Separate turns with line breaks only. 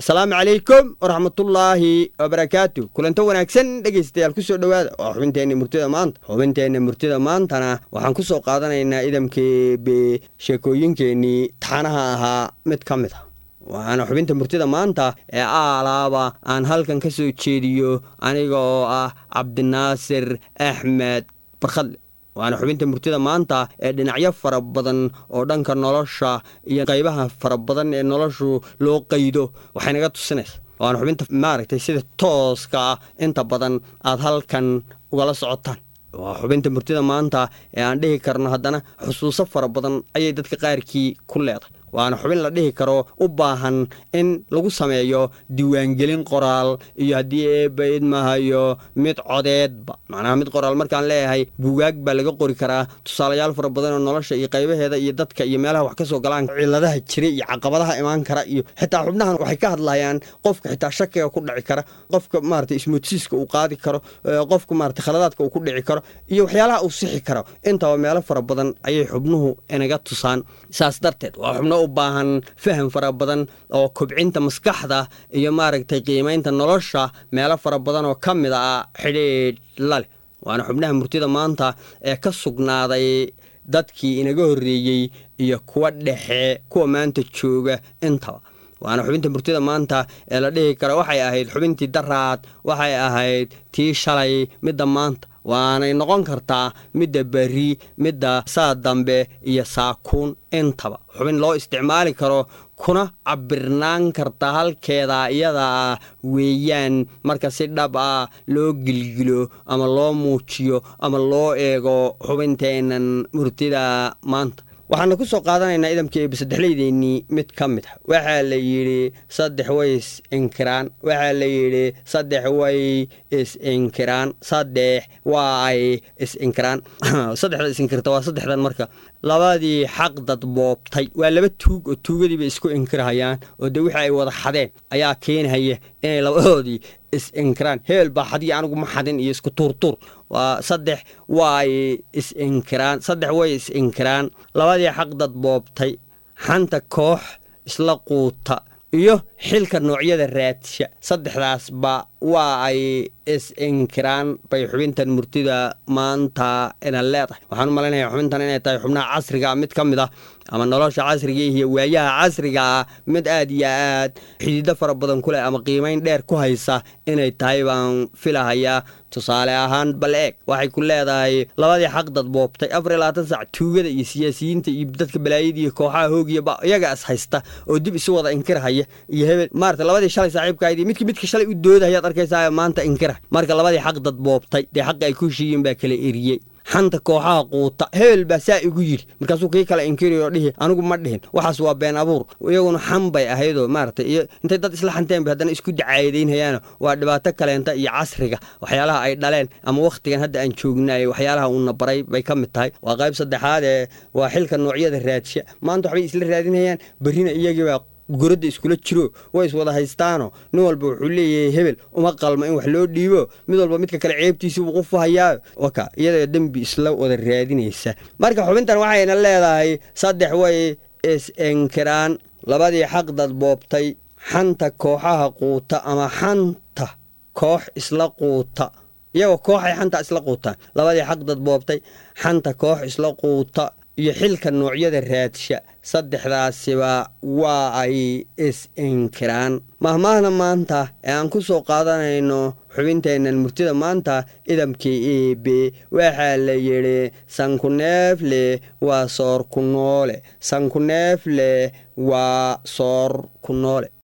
asalaamu calaykum waraxmatullaahi wabarakaatu kulanto wanaagsan dhegaystayaal kusoo dhowaada waa xubinteenna murtida maanta xubinteenna murtida maantana waxaan kusoo qaadanaynaa idamkeebe sheekooyinkeennii taxanaha ahaa mid ka mid a waxaana xubinta murtida maanta ee aalaaba aan halkan ka soo jeediyo aniga oo ah cabdinaasir axmed barkhadle waana xubinta murtida maanta ee dhinacyo fara badan oo dhanka nolosha iyo qaybaha fara badan ee noloshu loo qaydo waxay naga tusinaysa waana xubinta maaragtay sida tooska ah inta badan aad halkan ugala socotaan waa xubinta murtida maanta ee aan dhihi karno haddana xusuuso fara badan ayay dadka qaarkii ku leedahay waana xubin la dhihi karo u baahan in lagu sameeyo diiwaangelin qoraal iyo haddii eebba idmahayo mid codeedba macnaha mid qoraal markaan leeyahay buugaag baa laga qori karaa tusaalayaal fara badan oo nolosha iyo qaybaheeda iyo dadka iyo meelaha wax ka soo galaan ciladaha jira iyo caqabadaha imaan kara iyo xitaa xubnahan waxay ka hadlayaan qofka xitaa shakiga ku dhici kara qofka maarata ismoodsiiska uu qaadi karo qofka maarata khaladaadka uu ku dhici karo iyo waxyaalaha uu sixi karo intaba meelo fara badan ayay xubnuhu inaga tusaan saas darteed waa xubno u baahan faham fara badan oo kobcinta maskaxda iyo maaragtay qiimaynta nolosha meelo fara badan oo ka mid a xidhiidh la leh waana xubnaha murtida maanta ee ka sugnaaday dadkii inaga horreeyey iyo kuwa dhexe kuwa maanta jooga intaba waana xubinta murtida maanta ee la dhihi karo waxay ahayd xubintii daraad waxay ahayd tii shalay midda maanta waanay noqon kartaa midda beri midda saa dambe iyo saakuun intaba xubin loo isticmaali karo kuna cabirnaan karta halkeeda iyadaa weeyaan marka si dhab ah loo gilgilo ama loo muujiyo ama loo eego xubinteennan murtida maanta waxaana ku soo qaadanaynaa idamka eeba saddexleydeennii mid ka mid ah waxaa la yidhi saddex way is inkiraan waxaa la yidhi saddex way is-inkiraan saddex waa ay is-inkiraan saddexda is-inkirta waa saddexdan marka labadii xaqdad boobtay waa laba tuug oo tuugadiiba isku inkirhayaan oo dee wixii ay wada xadeen ayaa keenhaya inay labadoodii is-inkiraan heel baa xadiyo anigu ma xadin iyo isku tuurtuur waa saddex waay is-inkiraan saddex way is-inkiraan labadii xaqdad boobtay xanta koox isla quuta iyo xilka noocyada raadsha saddexdaasba waa ay is-inkiraan bay xubintan murtida maanta ina leedahay waxaan u malaynayaa xubintan inay tahay xubnaha casriga mid ka mid ah ama nolosha casriga iyo waayaha casriga ah mid aad iyo aad xidido fara badan ku leh ama qiimayn dheer ku haysa inay tahay baan filahayaa tusaale ahaan bal eeg waxay ku leedahay labadii xaqdad boobtay afar iyo labaatan sac tuugada iyo siyaasiyiinta iyo dadka balaayada iyo kooxaha hoogiyaba iyaga is haysta oo dib isu wada inkirhaya iyo hebel maarata labadii shalay saaxiibkahayd midki midka shalay u doodahayaad arkaysaa maanta inkira marka labadii xaqdad boobtay dee xaqi ay ku heshiiyeen baa kala eriyey xanta kooxaha quuta hebel baa saa igu yidhi markaasuu kii kale inkirioo dhihi anigu ma dhihin waxaas waa been abuur iyaguna xan bay ahaydoo maaragtay iyo intay dad isla xanteen bay haddana isku dacaayadaynhayaano waa dhibaato kaleenta iyo casriga waxyaalaha ay dhaleen ama wakhtigan hadda aan joognaay waxyaalaha uuna baray bay ka mid tahay waa qayb saddexaad ee waa xilka noocyada raadsha maanta waxbay isla raadinhayaan berrina iyagiibaa goradda iskula jiro way iswada haystaano nin walba wuxuu leeyahay hebel uma qalmo in wax loo dhiibo mid walba midka kale ceebtiisii uu qufahayaayo waka iyadoo dembi isla wada raadinaysa marka xubintan waxayna leedahay saddex way is-inkiraan labadii xaqdad boobtay xanta kooxaha quuta ama xanta koox isla quuta iyagoo kooxay xanta isla quutaan labadii xaqdad boobtay xanta koox isla quuta iyo xilka noocyada raadsha saddexdaasiba waa ay is-inkiraan mahmaahda maanta ee aan ku soo qaadanayno xubinteennan murtida maanta idamkii eebe waxaa la yidhi sankuneefle waa soor ku noole sankuneefle waa soor ku noole